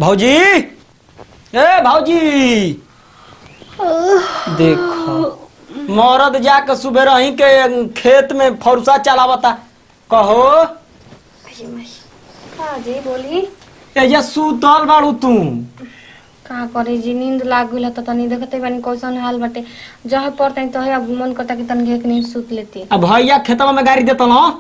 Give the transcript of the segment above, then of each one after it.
भौजी ए भौजी देखो मरद जाके सुबह रही के खेत में फौरसा चलावता कहो का जी बोली एजा सुतल बाड़ू तू का करे जी नींद लाग गइल त तनी देखते बानी कैसन हाल बाटे जहे पड़ते तहे अब मन करता कि तनी एक नींद सुत लेती अब भैया खेतवा में गाड़ी देता ना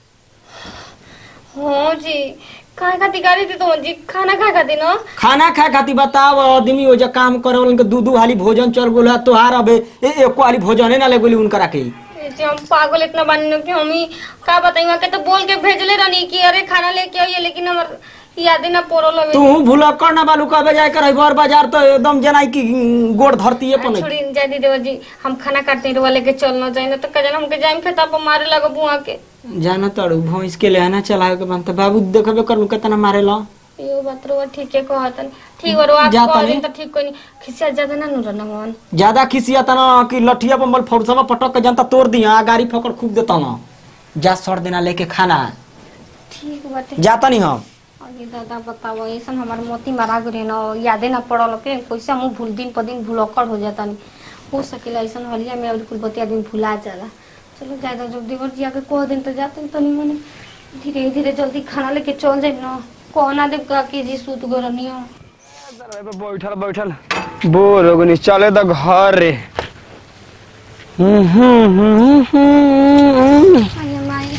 हो जी खाए खाती गाड़ी दी तो जी खाना खाए खाती ना खाना खाए खातिर बताव आदमी ओजा काम करे वालन के दू दू हाली भोजन चल गोल तोहार अबे ए एको हाली भोजने ना ले गोली उनकरा के ए जी हम पागल इतना बानी ना कि हम ही का बताई के तो बोल के भेजले रहनी कि अरे खाना लेके आइए लेकिन हमर याद ना पड़ल हवे तू भूलक्कड़ ना बालू कबे जाए कर बर बाजार तो एकदम जना की गोड़ धरती अपन छोड़ी जाय दी देवर जी हम खाना काटते रवा लेके चलना जाए ना तो कजन हमके जाइम खेता पर मारे लगो बुआ के जाना तड़ू भैंस के लेना चलावे के बनता बाबू देखबे करू केतना मारे ला यो बात रवा ठीक है कहतन ठीक और आप जाता कह नहीं। दिन तो ठीक कोई नहीं खिसिया ज्यादा ना नु रहना मन ज्यादा खिसिया तना कि लठिया पर मल फौरसवा पटक के जनता तोड़ दिया आ गाड़ी फकड़ खूब देता ना जा सड़ देना लेके खाना ठीक बाटे जाता नहीं हम अरे दादा बताओ ऐसा हमार मोती मारा गए ना यादे ना पड़ल के कैसे मुंह भूल दिन पर दिन भूलक्कड़ हो जाता नहीं हो सकेला ऐसा हलिया में अब कुल बतिया दिन भुला जाला चलो ज्यादा जब देवर जी आके कह दिन तो जाते तो नहीं मने धीरे धीरे जल्दी खाना लेके चल जाए ना कहना देव का कि जी सूत गो रहनी हो बैठल बैठल बोर हो गनी चले तो घर रे हम्म, हम्म, हम्म, हम्म। अरे माई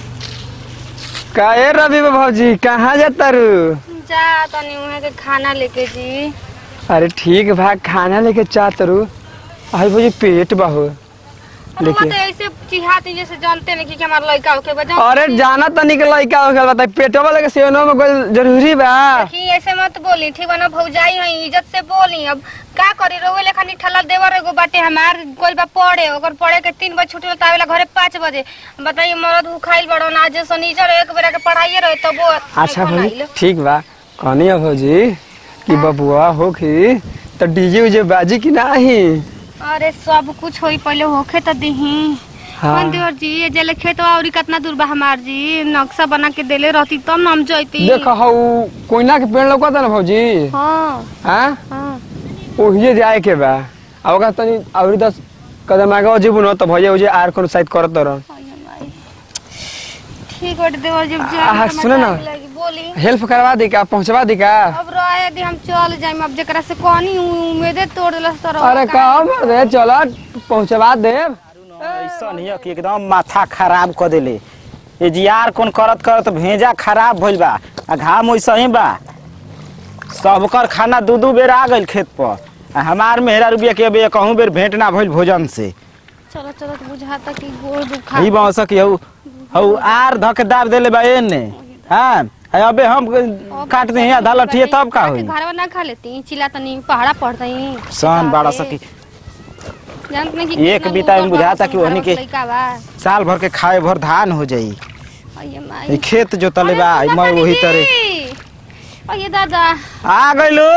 काहे रवि भौजी कहाँ जाता रू जा तनी उहे के खाना लेके जी अरे ठीक बा खाना लेके चाहत रू आई भौजी पेट बाहो हम देखिए। तो ऐसे चिहाती जैसे जानते नहीं कि हमारा लड़का होके बजा अरे जाना तनी के लइका हो गल बता पेटवा वाले के सेवनो में कोई जरूरी बा देखी ऐसे मत बोली ठीक बा ना भौजाई है इज्जत से बोली अब का करी रोवे लेखा ठला देवर एगो बाटे हमार गोल बा पढ़े ओकर पढ़े के तीन बजे छुट्टी होता आवेला घरे पाँच बजे बताइए मरद उखाइल बड़ो ना आज शनिचर एक बेरा के पढ़ाइए रहे तब वो अच्छा भौजी ठीक बा कहनी है भौजी कि बबुआ हो की तो डीजे उजे बाजी की नाही अरे सब कुछ होई पहले होखे तो दही हाँ। कौन देवर जी ये जेले खेत और कितना दूर बा हमार जी नक्शा बना के देले रहती तब ना हम जैती देख हौ कोयना के पेड़ लौकता ना भौजी हाँ हाँ हाँ ओहिए जाए के बा आ ओकरा तनी अउरी दस कदम आगे जेबू न त भैया उजे आर कोनो साइड करत रह अरे माई। ठीक बाटे देवर जी आ, सुनो ना। बोली हेल्प करवा दी का पहुंचवा दी का अब रहे दी हम चल जाइम अब जेकरा से कहनी उम्मीदे तोड़ देलस तो अरे का मर्दे चल पहुंचवा देब ऐसन हिय कि एकदम माथा खराब क देले ये जियार कोन करत करत भेजा खराब भइल बा आ घाम वैसे ही बा सबकर खाना दू दू बेर आ गइल खेत पर आ हमार मेहरा रुपया के अबे कहूँ बेर भेंट ना भइल भोजन से चलो चलो तो बुझाता कि गोड़ दुखा ई बांस कि हऊ हऊ आर धक दाब देले बा एने हाँ आ अबे हम काट दे आधा लठिए तब का होई घर ना खा लेती चिल्ला तनी पहाड़ा पड़तई सन बाड़ा सकी जानत नहीं कि एक कितना बीता में दूर बुझाता बा कि ओहनी के- लइका बा साल भर के खाए भर धान हो जाई अये ई माई खेत जोतले बा अरे मैं सुना वही तानी तरह जी। अये दादा आ गइलो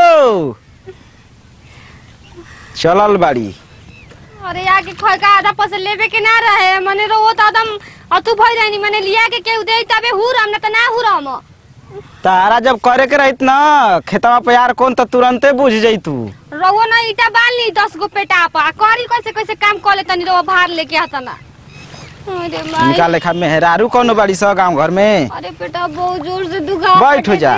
चलल बाड़ी अरे आगे खोल का आधा पैसे लेवे के ना रहे मने रो तो एकदम अतु भई रहनी मने लिया के केहू दे तबे हुरम ना त ना हुरम तारा जब करे के रहित ना खेतवा पे यार कौन तो तुरंते बुझ जैतू रउआ ना ईटा बांध ली दस गो पेटा पा करी कैसे कैसे काम कर ले तनी रउआ भार लेके आता ना अरे माई इनका लेखा मेहरारू कौन बाड़ी स गांव घर में अरे बेटा बहुत जोर से दुखा बैठ जा।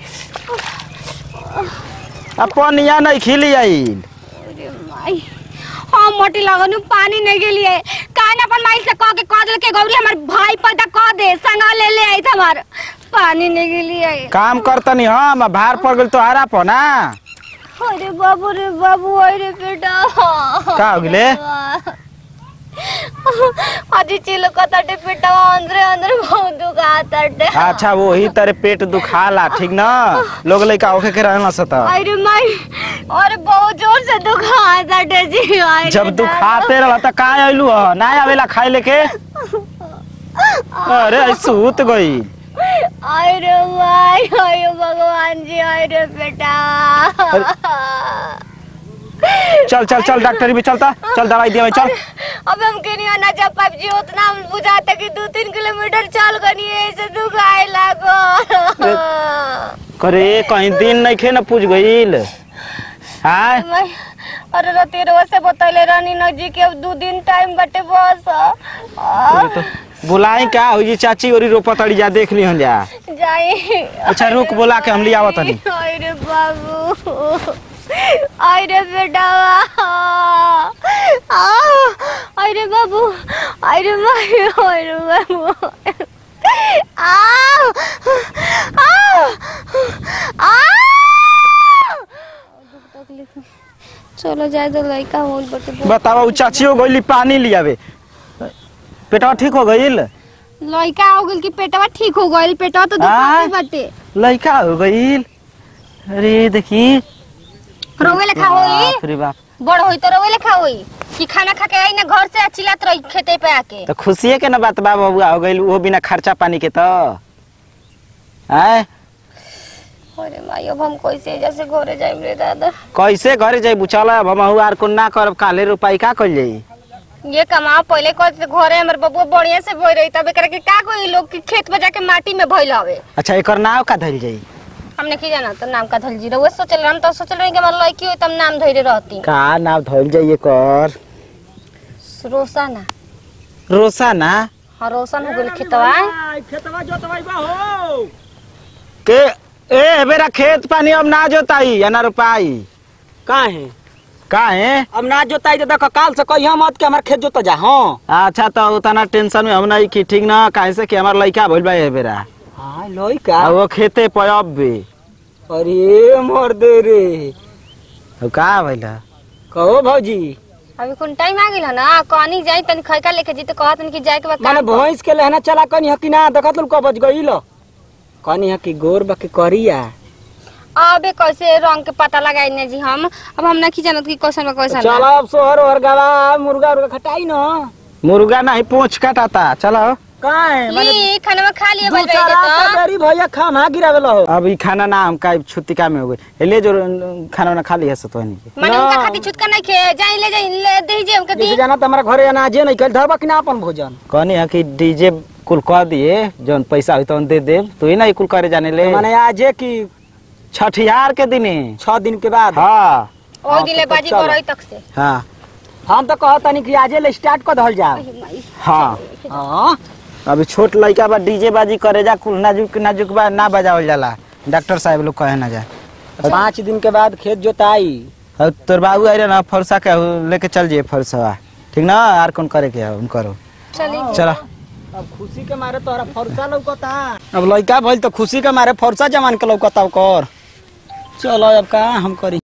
अपन यहाँ नहीं खिली आइल अरे माई हम मोटी लगनु पानी नहीं गेलिए कान अपन माई से कह के कह दे के गौरी हमर भाई पैदा कह दे संगा ले ले आई हमार पानी नहीं गेलिए काम करतनी हम भार पड़ गइल तो हरा पो ना अरे बाबू रे बाबू अरे बेटा का हो गेले अजी चिलो कतटे पेटा अंदर अंदर बहुत दुखा तटे अच्छा वही तरह पेट दुखाला ठीक ना लोग लइका होके के रहना सता अरे माई अरे बहुत जोर से दुखा तटे जी अरे जब दुखाते रहला त का आइलू ह ना आवेला खाए लेके अरे सूत गई अरे माई अरे भगवान जी अरे बेटा चल चल चल डॉक्टर भी चलता चल दवाई दिया चल अब हम कहीं आना जब पाप जी उतना हम बुझाते कि दो तीन किलोमीटर चल गनी ऐसे दुखाए लागो करे कहीं दिन नहीं खे न पूछ गईल आय मैं अरे रति रोज से बतैले रानी नजी के अब दू दिन टाइम बटे बस आ, तो बुलाई का हो जी चाची ओरी रोपा तड़ी जा देख ली हम जा जाई अच्छा रुक बोला के हम लिया आवत तनी अरे बाबू अरे बेटावा आ, अरे बाबू अरे माई अरे बाबू आ आ आ चलो जाए तो लड़का हो बटे बतावा उ चाची हो गईली पानी लियावे पेटवा ठीक हो गईल लड़का हो गइल कि पेटवा ठीक हो गइल पेटवा तो आय। दुखाते बाटे लड़का हो गईल अरे देखी रोवे लेखा होई बाप रे बाप बड़ होई तो रोवे लेखा होई कि खाना खा के आई ना घर से चिल्लात रही खेते पे आके तो खुशिये के ना बात बा बबुआ हो गईल वो बिना खर्चा पानी के तो आय अरे माई अब हम कैसे जैसे घरे जाइब रे दादा कैसे घरे जाई चल अब हम आर को ना करब काले रुपाई का कल जाई ये कमाओ पहले कर घरे हमर बबुआ बढ़िया से भई रही तब एकरा के का कोई लोग के खेत में जाके माटी में भइल हवे अच्छा एकर नाव का धइल जाई हमने की जाना तो नाम का धल जी रहे सोचल हम तो सोचल रही कि हमर लड़की होई तब नाम धइले रहती का नाव धइल जाई एकर रोशना रोसाना हाँ रोशन हो गइल खेतवा खेतवा जोतवाई बा हो के ए बेरा खेत पानी अब ना जोताई या ना रोपाई काहे का है अब ना जोताई तो देखो काल से कहिया मत के हमार खेत जोत जा हाँ अच्छा तो उतना टेंशन में हम नहीं की ठीक ना काहे से कि हमार लड़का भइल बा ए बेरा हाँ लइका आ वो खेते पे अब भी अरे मर दे रे अब का भइल है? कहो भौजी अभी कौन टाइम आ गेल ना कहानी जाई तनी खैका लेके जी तो कहत कि जाए के बाद माने काम कर। भैंस के लहना चला कनी हकी ना देखत लोग कब गईल कनी हकी गोर बाकी करिया अबे कैसे रंग के पता लगाई ने जी हम अब हम नहीं जानत कि कैसन बा कैसन चल ना। अब सोहर ओहर गवा मुर्गा उर्गा खटाई न मुर्गा नहीं पूछ काटाता चलो काहे माने ली खाना में खा लिए दू बल चार रात के बेरी भैया खाना गिरावेला हो अब ई खाना ना हम का छुट्टिका में हो गई ले जो खाना वाना खा लिया तो नहीं के माने उनका खाती छुटका नहीं खे जाई ले जाई ले दे जे हमके दी जैसे जाना तो हमारा घरे अनाजे नहीं कल धरबा कि ना अपन भोजन कहनी है कि डीजे कुल कह दिए जौन पैसा हुई तो दे दे तू ही ना ई कुल करे जाने ले माने आजे की छठियार के दिने छह दिन के बाद हाँ ओई दिले बाजी चलो। करई तक से हाँ हम तो कहतनी कि आजे ले स्टार्ट कर धल जाओ हाँ हाँ अभी छोट लड़का बा डीजे बाजी करे जा कुल नाजुक नाजुक बा ना बजावल जाला डॉक्टर साहब लोग कहे ना जा पाँच दिन के बाद खेत जोताई और तोर बाबू आए ना फरसा के लेके चल जाइए फरसवा ठीक ना आर कौन करे के है उन करो चली चलो अब खुशी के मारे तोहरा फरसा लौकता अब लड़का भइल तो खुशी के मारे फरसा जमान के लौकता ओकर चलो अब का हम करी